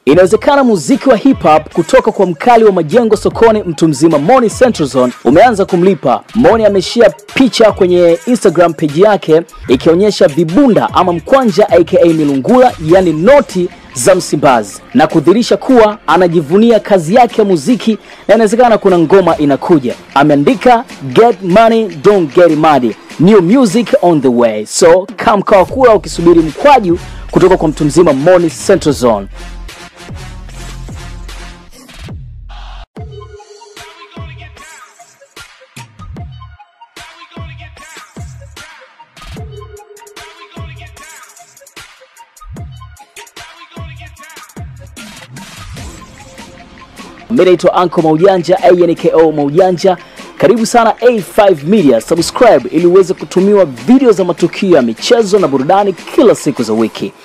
Inawezekana muziki wa hip hop kutoka kwa mkali wa majengo sokoni mtu mzima Moni Central Zone umeanza kumlipa. Moni ameshia picha kwenye Instagram page yake ikionyesha vibunda ama mkwanja aka milungula, yani noti za Msimbazi na kudhihirisha kuwa anajivunia kazi yake ya muziki na inawezekana kuna ngoma inakuja. Ameandika get money don't get mad, new music on the way, so come kawa kula ukisubiri mkwaju kutoka kwa mtu mzima Moni Central Zone. Mimi naitwa Anko Maujanja, anko Maujanja. Karibu sana A5 Media, subscribe ili uweze kutumiwa video za matukio ya michezo na burudani kila siku za wiki.